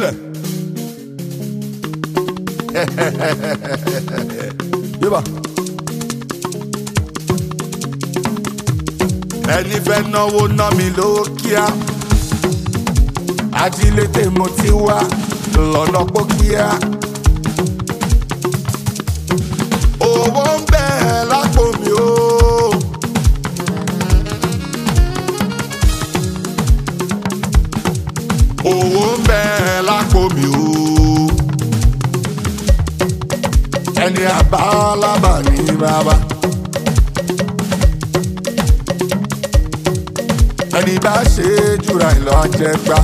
gbélẹ̀. yíba. ẹni fẹ́ náwó ná mi lówó kíá ajílété mo ti wá lọ́nà pókíá. owó ń bẹ lápò mi o. owó ń bẹ lápò mi o. ẹni àbálábà ní bàbá. ẹni bá ṣe é jùra ìlọ àjẹgbá.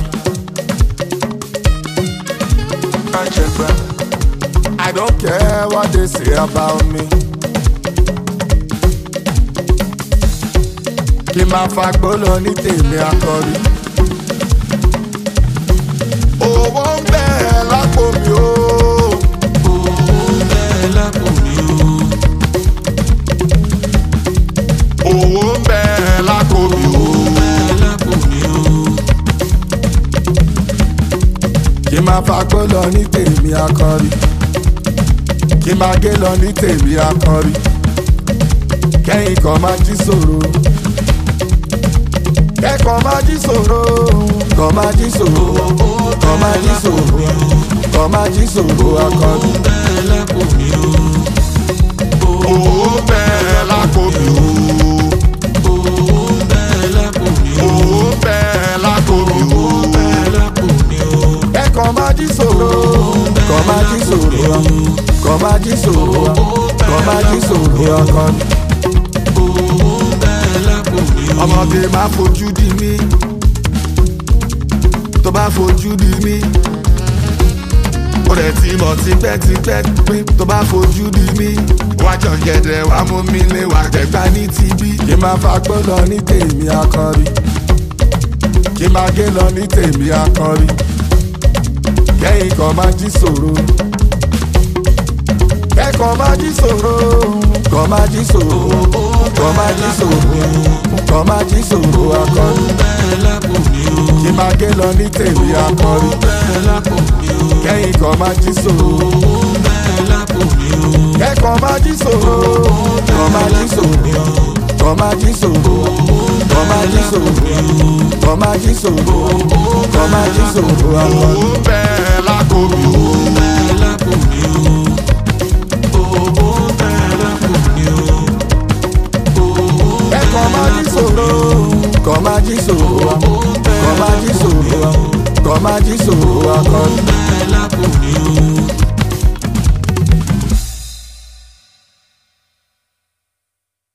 àjẹgbá. I don't care what they say about me. kí n máa fagbó lọ ní tèmi akọrí. owó ń bẹ lápò mi o. owó ń bẹ lápò mi o. kí n máa fagbó lọ ní tèmi akọrí. kí n máa gé lọ ní tèmi akọrí. kẹ́yìn kan máa jí sòro. kẹ́kọ̀ọ́ máa jí sòro. kọ́ máa jí sòro. kọ́ máa jí sòro. kọ́ máa jí sòro akọrí. owó ń bẹ lápò mi o. owó ń bẹ lápò mi o. kẹ́kọ̀ọ́ máa jí sòro. kọ́ máa jí sòro. kọ́ máa jí sòro. kọ́ máa jí sòro akọrí. ọmọge máa fojú di mí tó bá fojú di mí ó rẹ̀ ti mọ̀ tipẹ́tipẹ́ pé tó bá fojú di mí wá jọ gẹ̀dẹ̀ wá mú mi lé wá gbẹ̀gbá ní tibí. kí n máa fagbó lọ ní tèmi akọrí kí n máa gé lọ ní tèmi akọrí kẹ́yìn kan máa jí sòro kẹ́kọ̀ọ́ máa jí sòro kọ́ máa jí sòro kọ́ máa jí sòro kọ́ máa jí sòro akọrí kí n máa gé lọ ní tèmi akọrí kẹ́yìn kan máa jí sòro kẹ́kọ̀ọ́ máa jí sòro kọ́ máa jí sòro kọ́ máa jí sòro kọ́ máa jí sòro kọ́ máa jí sòro kọ́ máa jí sòro akọrí. owó bẹ́ẹ̀ lákò mi o. kẹ́kọ̀ọ́ máa jí sòro kọ́ máa jí sòro kọ́ máa jí sòro kọ́ máa jí sòro akọrí.